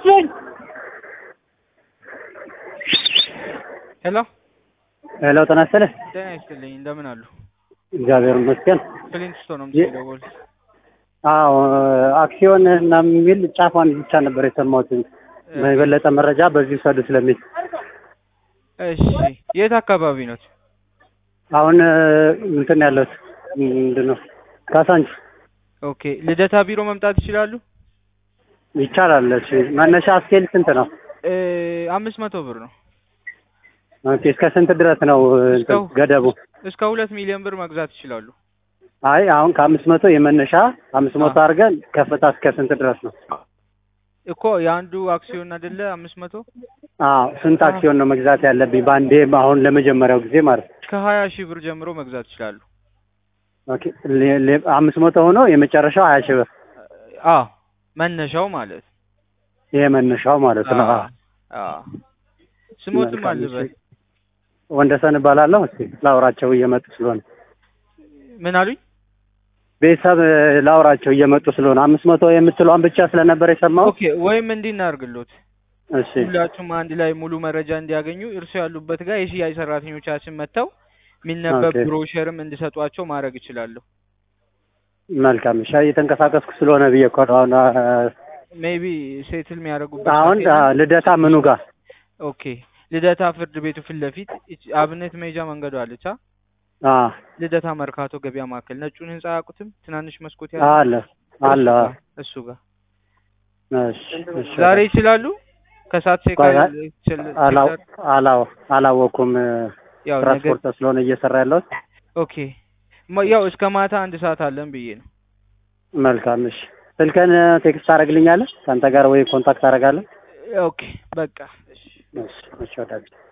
መስሎኝ ሄሎ ሄሎ ጤና ይስጥልኝ። ጤና ይስጥልኝ እንደምን አሉ? እግዚአብሔር ይመስገን። ክሊንት ስቶን ነው የ- የምትደውል? አዎ አክሲዮን እና የሚል ጫፏን ብቻ ነበር የሰማሁት። የበለጠ መረጃ በዚህ ውሰዱ ስለሚል እሺ የት አካባቢ ነው? አሁን እንትን ያለሁት ምንድን ነው ካሳንች ኦኬ ልደታ ቢሮ መምጣት ይችላሉ? ይቻላል። እሺ መነሻ ስኬል ስንት ነው? እ አምስት መቶ ብር ነው። ኦኬ እስከ ስንት ድረስ ነው እንትን እስከ- ገደቡ? እስከ ሁለት ሚሊዮን ብር መግዛት ይችላሉ። አይ አሁን ከአምስት መቶ የመነሻ አምስት መቶ አዎ። አድርገን ከፍታ እስከ ስንት ድረስ ነው? እኮ የአንዱ አክሲዮን አይደለ አምስት መቶ አዎ ስንት አክሲዮን ነው መግዛት ያለብኝ በአንዴ አሁን ለመጀመሪያው ጊዜ ማለት ነው? ከሀያ ሺህ ብር ጀምሮ መግዛት ይችላሉ። ኦኬ ሌ- ሌ- አምስት መቶ ሆኖ የመጨረሻው ሀያ ሺህ ብር አ መነሻው ማለት ይሄ መነሻው ማለት ነው። አ አ ስሞትም መልካም፣ አልበል እሺ። ወንደሰን እባላለሁ። እስቲ ላውራቸው እየመጡ ስለሆነ ምን አሉኝ? ቤተሰብ እ፣ ላውራቸው እየመጡ ስለሆነ አምስት መቶ የምትለዋን ብቻ ስለነበር የሰማሁት። ኦኬ ወይም እንዲህ እናድርግሎት እሺ ሁላችሁም አንድ ላይ ሙሉ መረጃ እንዲያገኙ እርሱ ያሉበት ጋር የሽያጭ ሰራተኞቻችን መጥተው የሚነበብ ኦኬ። ብሮሸርም እንዲሰጧቸው ማድረግ እችላለሁ። መልካም። እሺ እየተንቀሳቀስኩ ስለሆነ ብዬ እኮ ነው አሁን አ፣ ሜቢ ሴትል የሚያደርጉበት አሁን ሰዓት አ፣ የለም? ልደታ ምኑ ጋር ኦኬ ልደታ ፍርድ ቤቱ ፊት ለፊት ይች አብነት መሄጃ መንገዱ አለች። አ አ ልደታ መርካቶ ገበያ ማዕከል ነጩን ህንጻ አያውቁትም? ትናንሽ መስኮት ያለው አለ አለ። እሱ ጋር- እሱ ጋር እሺ እሺ። ዛሬ ይችላሉ። ከሰዓት ቼክ ቆይ፣ አል- ቼል- አላው ቼክ አላው አላወኩም። እ፣ ያው ነገ ትራንስፖርት ስለሆነ እየሰራ ያለሁት። ኦኬ ማ- ያው እስከ ማታ አንድ ሰዓት አለን ብዬ ነው። መልካም። እሺ ስልክህን እ፣ ቴክስት ታደርግልኛለህ? ከአንተ ጋር ወይ ኮንታክት አደርጋለሁ። ኦኬ በቃ እሺ። እሺ እሺ ወዳጅ